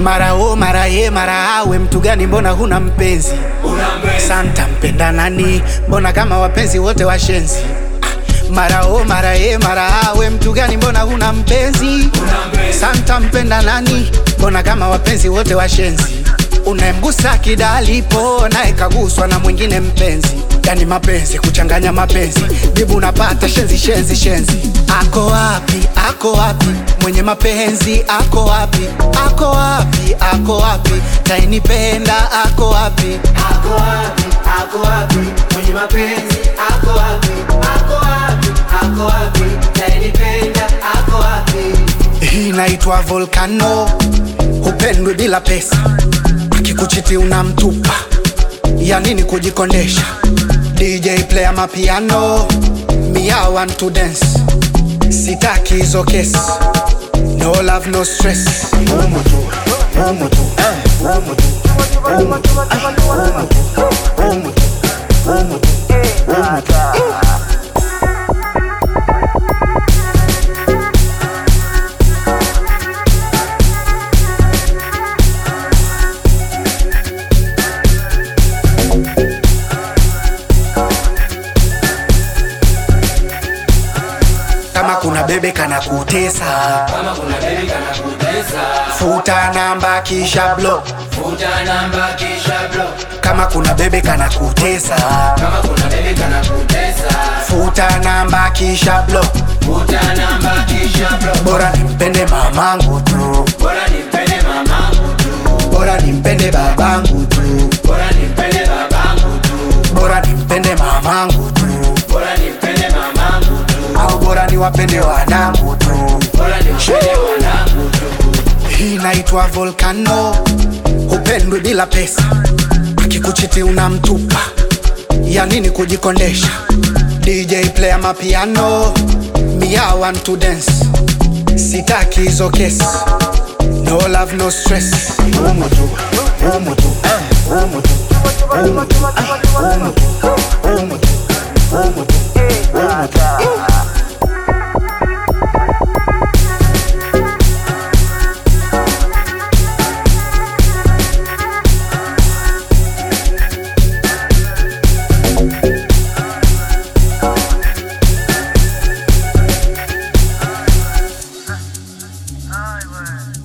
mara o mara ye mara awe mtu gani mbona huna mpenzi santa mpenda nani mbona kama wapenzi wote washenzi Ah, mara o mara ye mara awe mtu gani mbona huna mpenzi santa mpenda nani mbona kama wapenzi wote washenzi unayemgusa kidalipo naye kaguswa na mwingine mpenzi yani mapenzi kuchanganya mapenzi jibu unapata shenzi shenzi shenzi ako wapi ako wapi mwenye mapenzi ako wapi ako wapi ako wapi tainipenda ako wapi Ako wapi, ako wapi, mwenye mapenzi ako wapi, ako wapi, ako wapi, nayenipenda ako wapi? hii inaitwa volcano hupendwi bila pesa akikuchiti unamtupa ya nini kujikondesha dj player mapiano mia want to dance sitaki hizo kesi no love no stress Umu tu, umu tu, eh, umu tu, umu tu, eh, umu tu, umu tu, umu tu, umu tu. kama kuna bebe kana kutesa Kama kuna baby kana kutesa, futa namba kisha block futa namba kisha block. kama kuna bebe kana kutesa Kama kuna baby kana kutesa, futa namba kisha block futa namba kisha block. bora nimpende mamangu tu Bora nimpende mamangu tu, bora nimpende babangu tu bora nimpende babangu tu, bora nimpende mamangu tu bora nimpende mamangu tu, au bora niwapende wanangu tu bora nimpende wanangu tu. hii inaitwa volcano hupendwi bila pesa akikuchiti unamtupa ya nini kujikondesha dj player mapiano mia want to dance sitaki hizo kesi no love no stress umu tu umu tu eh, umu tu umu tu eh, umu tu umu tu umu tu umu tu Highway.